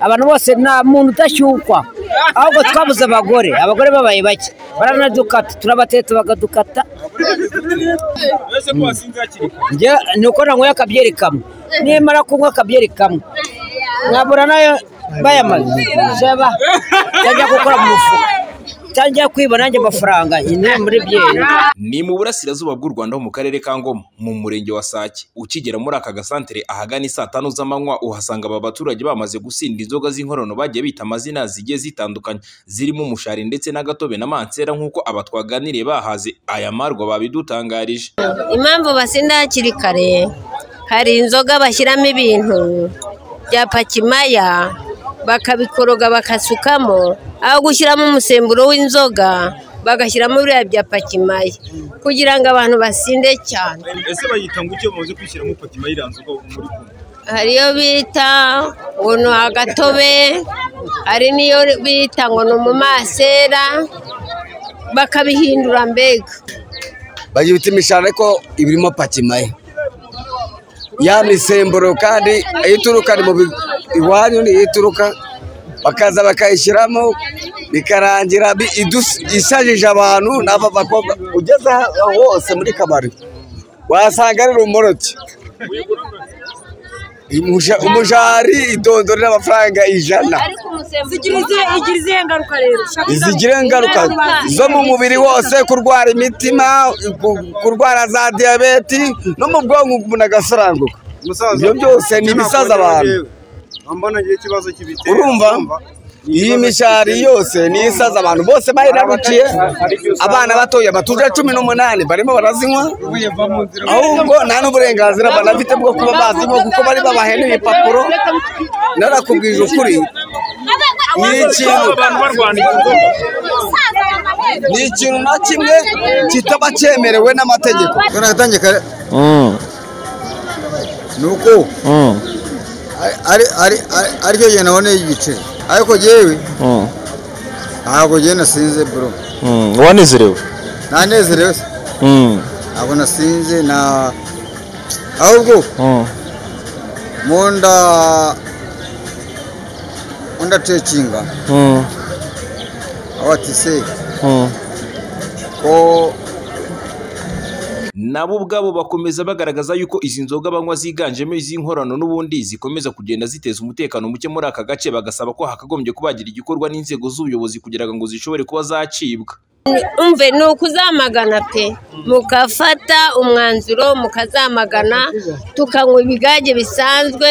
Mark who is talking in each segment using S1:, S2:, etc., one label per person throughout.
S1: abantu bose nta muntu udashyukwa ahubwo twabuze abagore abagore babaye bake baranadukata turabatetse bakadukata
S2: uretse ko wasinze hakiri kare
S1: njye ni uko nanyweye akabyeri kamwe nimara kunywa akabyeri kamwe mwabura nayo bayamaze jaba cyangwa gukora mu mufuka cyangwa kwiba nanjye amafaranga nyine muri byeri
S2: ni mu burasirazuba bw'u Rwanda ho mu karere ka Ngoma mu murenge wa Sake ukigera muri aka gasantere ahagana isaa tanu z'amanywa uhasanga aba baturage bamaze gusinda inzoga z'inkorano bagiye bita amazina zigiye zitandukanye zirimo umushari ndetse n'agatobe na mansera nk'uko aba twaganiriye bahaze aya marwa babidutangarije
S3: impamvu basinda hakiri kare hari inzoga bashyiramo ibintu bya pakimaya bakabikoroga bakasukamo aho gushyiramo umusemburo w'inzoga bagashyiramo biriya bya pakimaya kugira ngo abantu basinde cyane
S2: ese bayita ngo icyo bamaze kwishyiramo patima y'iranze uko muri kumwe
S3: hari iyo bita ngo ni agatobe hari n'iyo bita ngo ni umumasera bakabihindura mbega
S4: bagira ibiti imishara ariko iba irimo pakimaye ya misemburo kandi iyo ituruka ni mu bi- iwanyu niyo ituruka bakaza bakayishyiramo bikarangira bi- idus- ishajije abantu n'aba bakobwa ugeze aho hose muri kabari wasanga ari rumoroki Umusha- umujari idondora n'amafaranga ijana
S5: igira izihe ngaruka rero
S4: izigira ingaruka zo mu mubiri wose kurwara imitima ku- kurwara za diyabeti no mu bwonko umuntu agasoranguka ibyo byose ni ibisaza abantu urumva iyi mishari yose ni isaza abantu bose bayiraruciye abana batoya batuje cumi n'umunani barimo barazinywa ahubwo nta n'uburenganzira banafite bwo kuba bazinywa kuko bari babahene ibipapuro narakubwije ukuri ni ikintu ni ikintu na kimwe kitaba cyemerewe n'amategeko
S6: kanatangiye kare ni uko ari- ari- ari- ari- aricyo gihe naboneye igiceri ariko yewe ntabwo yewe nasinze bro
S7: wanezerewe
S6: nanezerewe se ntabwo nasinze na ahubwo mu nda undacekinga aho ati se ko
S2: nabo ubwabo bakomeza bagaragaza yuko izi nzoga banywa ziganjemo iz'inkorano n'ubundi zikomeza kugenda ziteza umutekano muke muri aka gace bagasaba ko hakagombye kubagira igikorwa n'inzego z'ubuyobozi kugira ngo zishobore kuba zacibwa
S3: umve ni ukuzamagana pe mugafata umwanzuro mukazamagana tukanywa ibigage bisanzwe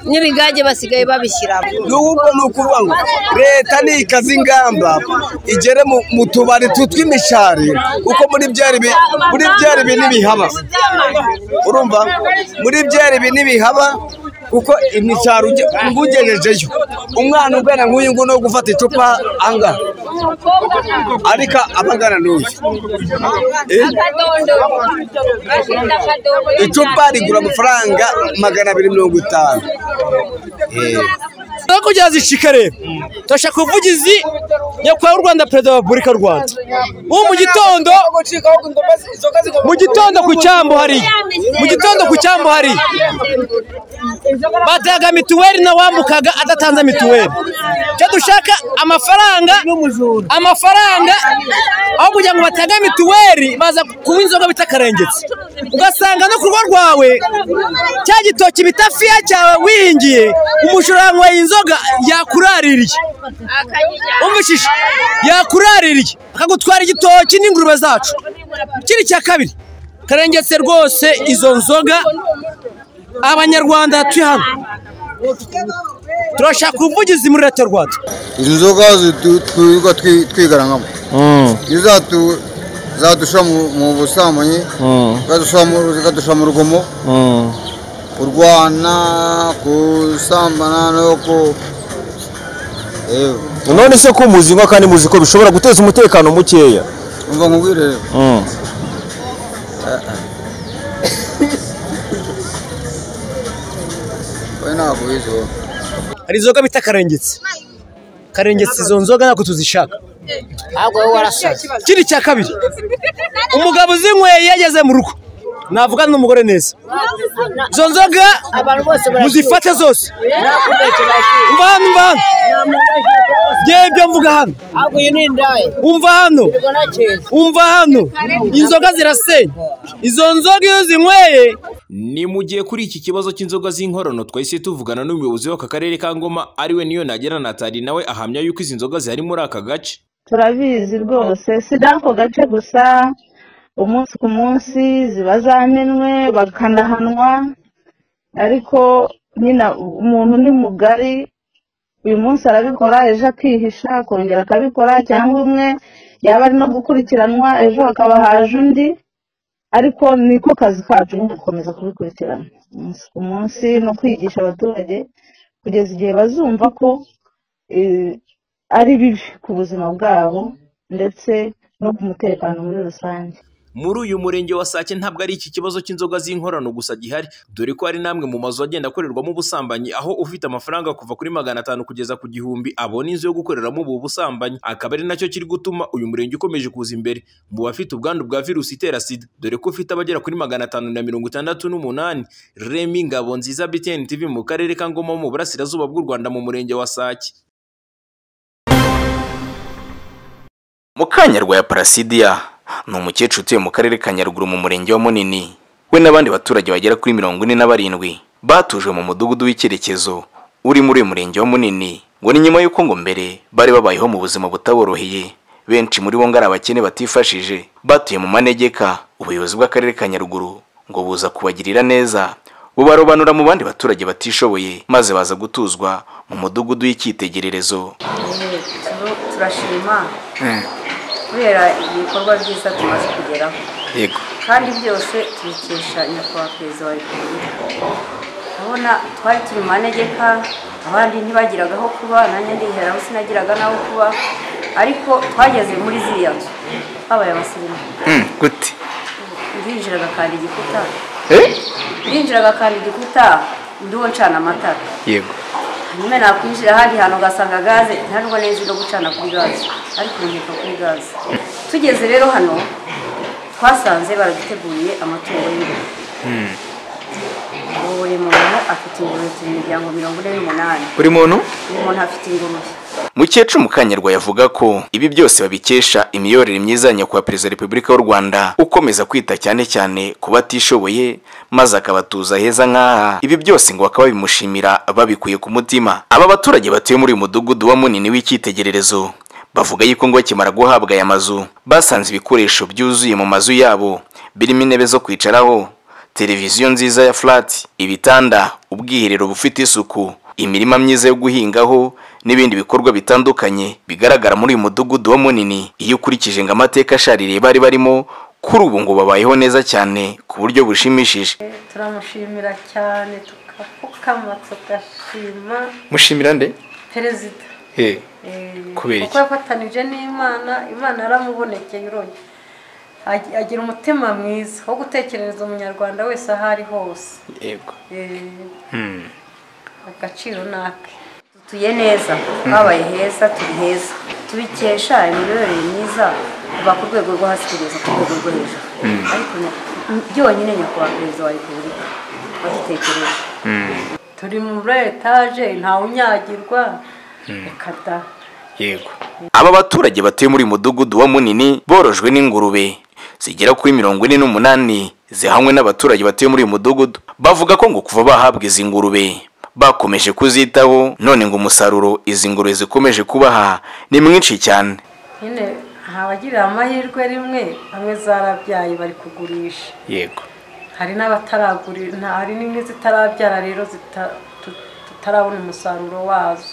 S3: n'ibigage basigaye babishyiramo
S4: n'ubwo ni ukuvuga ngo leta nikaze ingamba igere mu- mu tubari tu tw'imishari kuko muri byari bi- muri byari ibi ntibihaba urumva muri byari ibi ntibihaba kuko imishari ujye- uba ugejejeyo umwana ugana nk'uyu nguyu no gufata icupa anga ariko abagana n'uyu Eh? icupa rigura amafaranga magana abiri mirongo itanu
S8: no kugira zishikare turashaka ubuvugizi nyakubahwa w'u rwanda perezida wa repubulika y'u rwanda ubu mu gitondo mu gitondo ku cyambu hariya mu gitondo ku cyambu hariya bataga mituweli n'uwambukaga adatanze mituweli icyo dushaka amafaranga amafaranga aho kugira ngo bataga mituweli baza kuba inzoga bita akarengetse ugasanga no ku rugo rwawe cya gitoki bita fiya cyawe wihingiye umushurango wa inzoga yakuraririye umushisha yakuraririye akagutwara igitoki n'ingurube zacu ikindi cya kabiri karengetse rwose izo nzoga abanyarwanda turi hano turashaka ubuvugizi muri leta y'u rwanda
S6: izi nzoga twirirwa twigarangamo iyo zatu- zadushyira mu- mu busambanyi zikadushyira mu- zikadushyira mu rugomo kurwana gusambana no ku yewe
S7: none se ko muzi inka kandi muzi ko bishobora guteza umutekano mukeya
S6: umva nkubwire rero we ntabwo ubizi wowe
S8: hari inzoga bita karengetse karengetse izo nzoga ntabwo tuzishaka
S1: ahubwo wowe warasaze
S8: ikindi cya kabiri umugabo uzinyweye iyo ageze mu rugo navugana n'umugore neza izo nzoga
S1: abantu bose
S8: muzifate zose umva hano umva mvuga hano
S1: ntabwo iyi ni indaya
S8: umva hano
S1: ubwo nta kintu
S8: umva hano inzoga zirasenya izo nzoga iyo zinyweye
S2: Ni mu gihe kuri iki kibazo cy'inzoga z'inkorano twahise tuvugana n'umuyobozi w'aka karere ka Ngoma ariwe niyo nagera Natali nawe ahamya yuko izi nzoga zihari muri aka gace.
S9: turabizi rwose si n'ako gace gusa umunsi ku munsi ziba zamenwe bakanahanwa ariko nyine umuntu ni mugari uyu munsi arabikora ejo akihisha akongera akabikora cyangwa umwe yaba ari no gukurikiranwa ejo hakaba haje undi ariko niko kazi kacu ni gukomeza kubikurikirana umunsi ku munsi no kwigisha abaturage kugeza igihe bazumva ko eh, ari bibi ku buzima bwabo ndetse no ku mutekano muri rusange
S2: Muri uyu murenge wa Sake ntabwo ari iki kibazo cy'inzoga z'inkorano gusa gihari dore ko hari n'amwe mu mazu agenda akorerwamo ubusambanyi aho ufite amafaranga kuva kuri magana atanu kugeza ku gihumbi abona inzu yo gukoreramo ubu busambanyi akaba ari nacyo kiri gutuma uyu murenge ukomeje kuza imbere mu bafite ubwandu bwa virusi itera sida dore ko ufite abagera kuri magana atanu na mirongo itandatu n'umunani Remy Ngabonziza BTN TV mu karere ka Ngoma ho mu burasirazuba bw'u Rwanda mu murenge wa Sake
S10: Mukanya rwa Parasidia ni umukecuru utuye mu karere ka Nyaruguru mu murenge wa Munini we n'abandi baturage bagera kuri mirongo ine na barindwi batujwe mu mudugudu w'icyerekezo uri muri uyu murenge wa Munini ngo ni nyuma y'uko ngo mbere bari babayeho mu buzima butaboroheye benshi muri bo ngo ari abakene batifashije batuye mu manegeka ubuyobozi bw'akarere ka Nyaruguru ngo buza kubagirira neza bubarobanura mu bandi baturage batishoboye maze baza gutuzwa mu mudugudu w'icyitegererezo
S9: turashima kubera ibikorwa byiza tumaze kugeraho
S10: yego
S9: kandi byose tubikesha nyakubahwa perezida wa repubulika urabona twari turi mu manegeka abandi ntibagiraga aho kuba nanjye ndiheraho sinagiraga n'aho kuba ariko twageze muri ziriya nzu twabaye abasirimu
S10: gute
S9: ndinjiraga kandi igikuta ndinjiraga kandi igikuta ndiwo ncana amatara
S10: yego
S9: nyuma nakwinjira ahandi hantu ugasanga gaze ntabwo neza no gucana kuri gaze ariko urubyiruko kuri gaze tugeze rero hano twasanze baraduteguriye amatungo y'ingurube ubu buri muntu afite ingurube turi imiryango mirongo ine n'umunani
S10: buri muntu
S9: buri muntu afite ingurube
S10: mukecuru mukanyarwa yavuga ko ibi byose babikesha imiyorere myiza ya nyakubahwa perezida wa repubulika y'u rwanda ukomeza kwita cyane cyane ku batishoboye maze akabatuza heza nk'aha ibi byose ngo bakaba babimushimira babikuye ku mutima aba baturage batuye muri uyu mudugudu wa munini w'icyitegererezo bavuga yuko ngo bakimara guhabwa aya mazu basanze ibikoresho byuzuye mu mazu yabo birimo intebe zo kwicaraho televiziyo nziza ya furati ibitanda ubwiherero bufite isuku imirima myiza yo guhingaho n'ibindi bikorwa bitandukanye bigaragara muri uyu mudugudu wa munini iyo ukurikije ngo amateka ashaririye bari barimo kuri ubu ngo babayeho neza cyane ku buryo bushimishije
S9: turamushimira cyane tukapfukama tugashima
S10: mushimira nde
S9: perezida
S10: he Kubera iki?
S9: kuko yafatanije n'imana imana yaramubonekeye uronye Ag- agira umutima mwiza wo gutekerereza umunyarwanda wese aho ari hose
S10: yego
S9: Eh, agaciro ni ake dutuye neza twabaye heza turi heza tubikesha imiyoborere myiza kuva ku rwego rwo hasi kugeza ku rwego rwo hejuru ariko nya- byonyine nyakubahwa perezida wa repubulika wadutekereje turi muri etaje ntawunyagirwa reka da
S10: yego aba baturage batuye muri uyu mudugudu wa munini borojwe n'ingurube zigera kuri mirongo ine n'umunani zihanywe n'abaturage batuye muri uyu mudugudu bavuga ko ngo kuva bahabwa izi ngurube bakomeje kuzitaho none ngo umusaruro izi ngurube zikomeje kubaha ni mwinshi cyane
S9: nyine ntabagirira amahirwe rimwe bamwe zarabyaye bari kugurisha
S10: yego
S9: hari n'abataragurira hari n'imwe zitarabyara rero zita- tu- tutarabona umusaruro wazo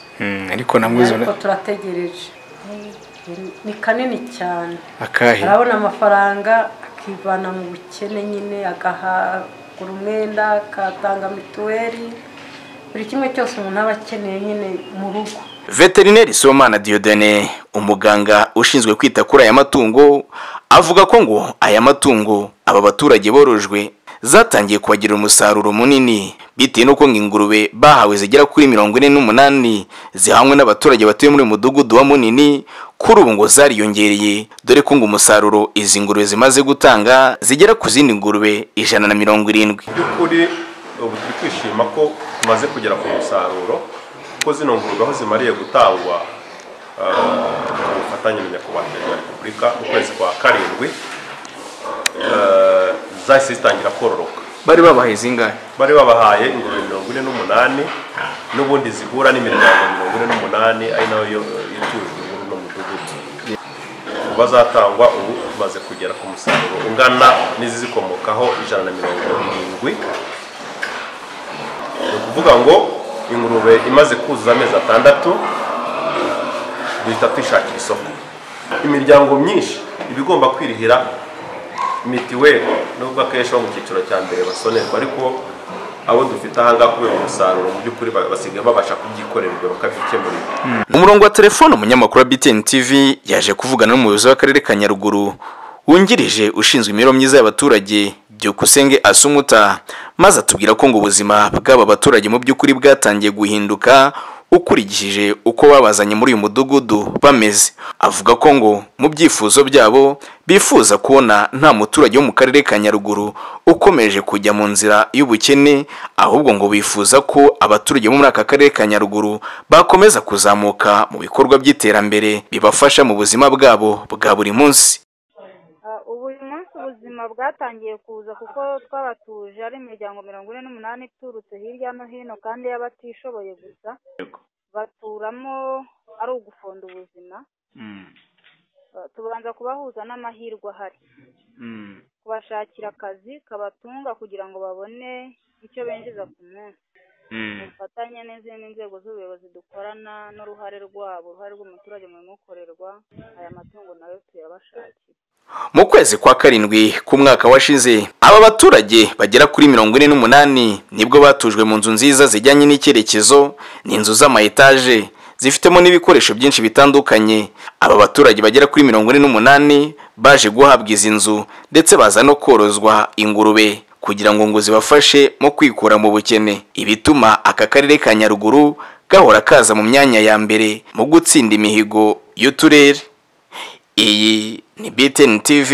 S10: ariko namwe
S9: ariko turategereje ni kanini cyane
S10: akahe
S9: arabona amafaranga akivana mu bukene nyine agahagura umwenda akatanga mituweli buri kimwe cyose umuntu aba akeneye nyine mu rugo
S10: veterineri sibomana diodene umuganga ushinzwe kwita kuri aya matungo avuga ko ngo aya matungo aba baturage borojwe zatangiye kubagira umusaruro munini bitewe n'uko ngo ingurube bahawe zigera kuri mirongo ine n'umunani zihanywe n'abaturage batuye muri uyu mudugudu wa munini kuri ubu ngo zariyongereye dore ko ngo umusaruro izi ngurube zimaze gutanga zigera ku zindi ngurube ijana na mirongo irindwi
S11: by'ukuri ubu turi kwishima ko tumaze kugera ku musaruro kuko zino ngurube aho zimariye gutangwa ku bufatanye na nyakubahwa perezida wa repubulika mu kwezi kwa karindwi zahise zitangira kororoka
S10: bari babahaye zingahe
S11: bari babahaye ingurube mirongo ine n'umunani n'ubundi zihura n'imiryango mirongo ine n'umunani ari nayo yo- itujwe muri uno mudugudu bazatangwa ubu tumaze kugera ku musaruro ungana n'izizikomokaho ijana na mirongo irindwi ni ukuvuga ngo ingurube imaze kuzuza amezi atandatu duhita twishakira isoko imiryango myinshi iba igomba kwirihira mitiweli nubwo akenshi bo mu cyiciro cya mbere basonerwa ariko abo dufite ahangaha kubera umusaruro mu by'ukuri ba- basigaye babasha kubyikorera ibyo bakabyikemurira
S10: umurongo wa telefone umunyamakuru wa btn tv yaje kuvugana n'umuyobozi w'akarere ka nyaruguru wungirije ushinzwe imibereho myiza y'abaturage byukusenge asumuta maze atubwira ko ngo ubuzima bw'aba baturage mu by'ukuri bwatangiye guhinduka ukurikije uko babazanye muri uyu mudugudu bameze avuga ko ngo mu byifuzo byabo bifuza kubona nta muturage wo mu karere ka nyaruguru ukomeje kujya mu nzira y'ubukene ahubwo ngo bifuza ko abaturage bo muri aka karere ka nyaruguru bakomeza kuzamuka mu bikorwa by'iterambere bibafasha mu buzima bwabo bwa buri munsi
S12: ubu uyu munsi ubuzima bwatangiye kuza kuko twabatuje ari imiryango mirongo ine n'umunani iturutse hirya no hino kandi y'abatishoboye gusa baturamo ari ugufonda ubuzima Uh, tubanza kubahuza n'amahirwe ahari kubashakira akazi kabatunga kugira ngo babone icyo binjiza ku munsi mu bufatanye n'izindi nzego z'ubuyobozi dukorana n'uruhare rwabo uruhare rw'umuturage mu bimukorerwa aya matungo nayo tuyabashakira
S10: mu kwezi kwa karindwi k'umwaka washize aba baturage bagera kuri mirongo ine n'umunani nibwo batujwe mu nzu nziza zijyanye n'icyerekezo ni inzu z'amayetaje zifitemo n'ibikoresho byinshi bitandukanye aba baturage bagera kuri mirongo ine n'umunani baje guhabwa izi nzu ndetse baza no korozwa ingurube kugira ngo ngo zibafashe mu kwikura mu bukene ibituma aka karere ka nyaruguru gahora kaza mu myanya ya mbere mu gutsinda imihigo y'uturere iyi ni BTN TV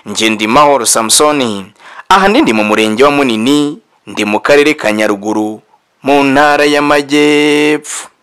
S10: Ngendimahoro Samsoni ahanini ndi mu murenge wa Munini ndi mu karere ka Nyaruguru mu ntara y'Amajyepfo